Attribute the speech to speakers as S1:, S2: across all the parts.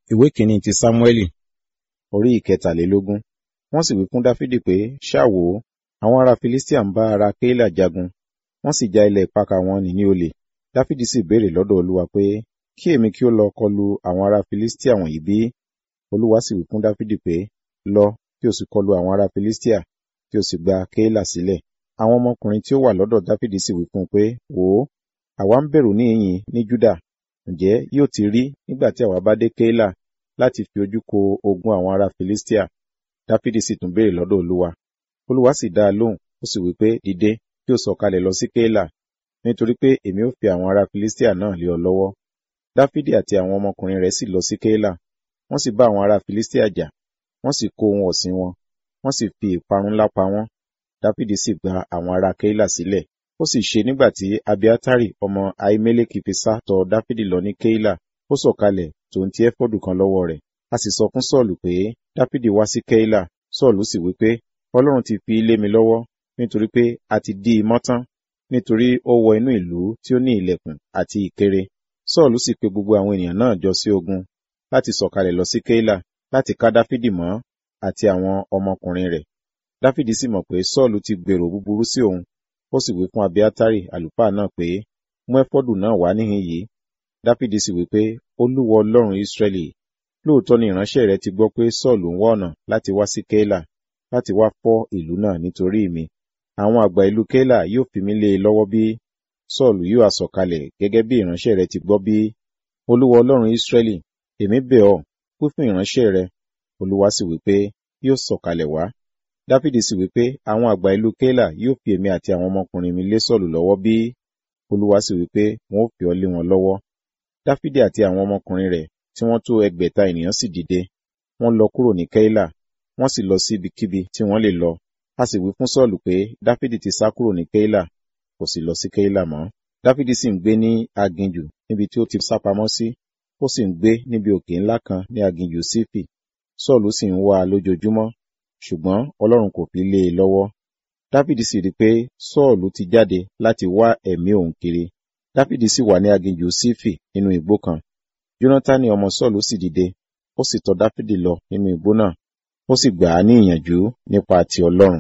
S1: ìwé kìíní ti sámúẹ́lì orí ìkẹtàlélógún wọ́n sì wí fún dáfídì pé ṣáà wò ó àwọn ará filistia ń bá ará kéílà jagun wọ́n sì já ilẹ̀ ìpakà wọn nì ní olè dáfídì sì béèrè lọ́dọ̀ olúwa pé kí èmi kí ó lọ kọlu àwọn ará filistia wọ̀nyí bí olúwa sì wí fún dáfídì pé lọ kí o sì kọlu àwọn ará filistia kí o sì gba kéílà sílẹ̀ àwọn ọmọkùnrin tí ó wà lọ́dọ̀ dáfídì sì wí fún un pé wò ó àwa ń bẹ̀rù níhìn ní júdà ǹjẹ́ yóò ti rí nígbà tí àwa bá dé kéílà láti fi ojú ko ogun àwọn ará filistia dáfídì sì tún béèrè lọ́dọ̀ olúwa olúwa sì dá a lóhùn ó sì wí pé dìde kí o sọ̀kalẹ̀ lọ sí kéílà nítorí pé èmi ó fi àwọn ará filistia náà lé ọ lọ́wọ́ dáfídì àti àwọn ọmọkùnrin rẹ̀ sì lọ sí kéílà wọ́n sì bá àwọn ará filistia jà wọ́n sì kó ohun ọ̀sìn wọn wọ́n sì fi ìparun ńlá pa wọ́n dáfídì sì gba àwọn ará kéílà sílẹ̀ ó sì ṣe nígbà tí abiatari ọmọ ahimeleki fi sá tọ̀ dáfídì lọ ní kéílà ó sọ̀kalẹ̀ tòun ti ẹfọdù kan lọ́wọ́ rẹ̀ a sì sọ fún sọ́ọ̀lù pé dáfídì wá sí kéílà sọ́ọ̀lù sì wí pé ọlọ́run ti fi lé mi lọ́wọ́ nítorí pé a ti dí i mọ́tán nítorí ó wọ inú ìlú tí ó ní ilẹ̀kùn àti ìkéré sọ́ọ̀lù sì pe gbogbo àwọn ènìyàn náà jọ sí ogun láti sọ̀kalẹ̀ lọ sí kéílà láti ká dáfídì mọ́ àti àwọn ọmọkùnrin rẹ̀ dáfídì sì mọ̀ pé sọ́ọ̀lù ti gbèrò búburú sí òun ó sì wí fún abiatari àlùfáà náà pé mú ẹfọdù náà wá níhìn yìí dáfídì sì wí pé olúwa ọlọ́run ìsírẹ́lì lóòótọ́ ni ìránṣẹ́ rẹ ti gbọ́ pé sọ́ọ̀lù ń wá ọ̀nà láti wá sí kéílà láti wá fọ́ ìlú náà nítorí mi àwọn àgbà ìlú kéílà yóò fi mí lé e lọ́wọ́ bí sọ́ọ̀lù yóò àsọ̀kalẹ̀ gẹ́gẹ́ bí ìránṣẹ́ rẹ ti gbọ́ bí olúwa ọlọ́run ìsírẹ́lì èmi bẹ̀ ọ́ wí fún ìránṣẹ́ rẹ olúwa sì wí pé yóò sọ̀kalẹ̀ wá dáfídì sì wí pé àwọn àgbà ìlú kéílà yóò fi èmi àti àwọn ọmọkùnrin mi lé sọ́ọ̀lù lọ́wọ́ bí olúwa sì wí pé wọn ó fi ọ́ lé wọn lọ́wọ́ dáfídì àti àwọn ọmọkùnrin rẹ̀ tí wọ́n tó ẹgbẹ̀ta ènìyàn sì dìde wọ́n lọ kúrò ní kéílà wọ́n sì lọ sí ibikíbi tí wọ́n lè lọ a sì wí fún sọ́ọ̀lù pé dáfídì ti sá kúrò ní kéílà kò sì lọ sí kéílà mọ́ dáfídì sì ń gbé ní aginjù níbi tí ó ti sápamọ́ sí ó sì ń gbé níbi òkè ńlá kan ní aginjù sífì sọ́ọ̀lù sì ń wá a lójoojúmọ́ ṣùgbọ́n ọlọ́run kò fi lé e lọ́wọ́ dáfídì sì rí i pé sọ́ọ̀lù ti jáde láti wá ẹ̀mí òun kiri dáfídì sì wà ní aginjù sífì nínú igbó kan jónátánì ọmọ sọ́ọ̀lù sì dìde ó sì tọ̀ dáfídì lọ nínú igbó náà ó sì gbà á ní ìyànjú nípa ti ọlọ́run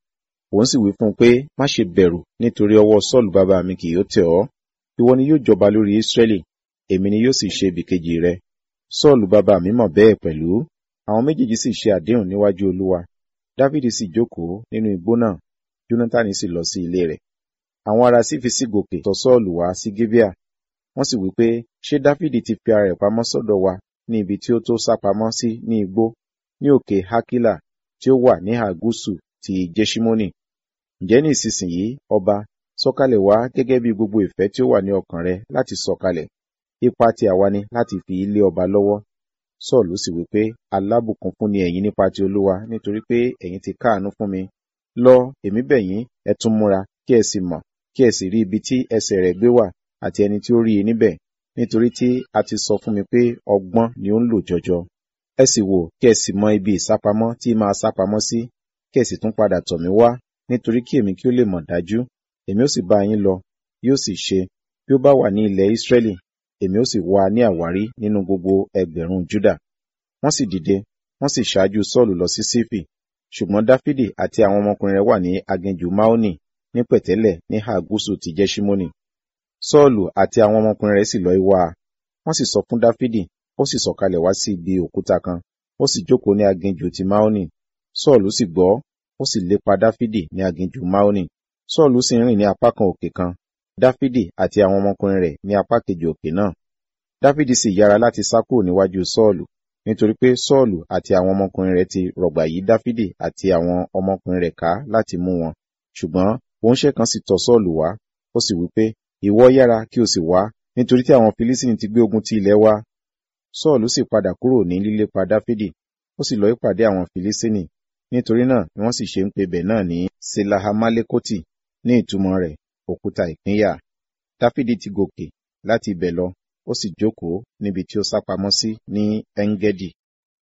S1: òun sì wí fún un pé má ṣe bẹ̀rù nítorí ọwọ́ sọ́ọ̀lù bàbá mi kì yóò tẹ̀ ọ́ ìwọ ni yóò jọba lórí ísírẹ́lì èmi ni yóò sì ṣe ibìkejì rẹ sọ́ọ̀lù bàbá mi mọ̀ bẹ́ẹ̀ pẹ̀lú àwọn méjèèjì sì ṣe àdéhùn níwájú olúwa dáfídì sì jókòó nínú igbó náà jónátánì sì lọ sí ilé rẹ̀ àwọn ará sífi sí gòkè tọ̀ sọ́ọ̀lù wá sí gébíà wọ́n sì wí pé ṣé dáfídì ti fi ara rẹ̀ pamọ́ sọ́dọ̀ wa ní ibi tí ó tó sá pamọ́ sí ní igbó ní òkè hákílà tí ó wà ní àgúsù ti jẹ́ṣímónì ǹjẹ́ ní ìsinsìnyí ọba sọ̀kalẹ̀ wá gẹ́gẹ́ bí gbogbo ìfẹ́ tí ó wà ní ọkàn rẹ láti sọ̀kalẹ̀ ipa tí àwa ni láti fi ilé ọba lọ́wọ́ sọ́ọ̀lù sì wí pé alábùkún fún ni ẹ̀yin nípa ti olúwa nítorí pé ẹ̀yin ti káàánú fún mi lọ èmi bẹ̀ yín ẹ tún múra kí ẹ sì mọ̀ kí ẹ sì rí ibi tí ẹsẹ̀ rẹ̀ gbé wà àti ẹni tí ó rí i níbẹ̀ nítorí tí a ti sọ fún mi pé ọgbọ́n ni ó ń lò jọjọ ẹ sì wò kí ẹ sì mọ ibi ìsápamọ́ tí máa sápamọ́ sí kí ẹ sì tún padà tọ̀ mí wá nítorí kí èmi kí ó lè mọ̀ dájú èmi ó sì bá yín lọ yóò sì ṣe bí ó bá wà ní ilẹ̀ Ísírẹ́lì èmi ó sì wá ní àwárí nínú gbogbo ẹgbẹ̀rún Júdà wọ́n sì dìde wọ́n sì ṣáájú Sọ́ọ̀lù lọ sí Sífì ṣùgbọ́n Dáfídì àti àwọn ọmọkùnrin rẹ̀ wà ní aginjù Máónì ní pẹ̀tẹ́lẹ̀ ní ìhà gúúsù ti Jẹ́ṣímónì Sọ́ọ̀lù àti àwọn ọmọkùnrin rẹ̀ sì lọ wá a wọ́n sì sọ fún Dáfídì ó sì sọ̀kalẹ̀ wá sí ibi òkúta kan ó sì jókòó ní aginjù ti Máónì Sọ́ọ̀lù sì gbọ́ ó sì lépa Dáfídì ní aginjù Máónì Sọ́ọ̀lù sì rìn ní apá kan òkè kan Dáfídì àti àwọn ọmọkùnrin rẹ̀ ní apá kejì òkè náà Dáfídì sì yára láti sá kúrò níwájú Sọ́ọ̀lù nítorí pé Sọ́ọ̀lù àti àwọn ọmọkùnrin rẹ̀ ti rọ̀gbà yí Dáfídì àti àwọn ọmọkùnrin rẹ̀ ká láti mú wọn ṣùgbọ́n òǹṣẹ́ kan sì tọ̀ Sọ́ọ̀lù wá ó sì wí pé ìwọ yára kí o sì wá nítorí tí àwọn Filistini ti gbé ogun ti ilẹ̀ wa Sọ́ọ̀lù sì padà kúrò ní lílépa Dáfídì ó sì lọ ìpàdé àwọn Filistini nítorí náà ni wọ́n sì ṣe ń pe bẹ̀ náà ní selahamalekoti ní ìtumọ̀ rẹ̀ òkúta ìpínyà Dáfídì ti gòkè láti ibẹ̀ lọ ó sì jókòó níbi tí ó sápamọ́ sí ní Engedi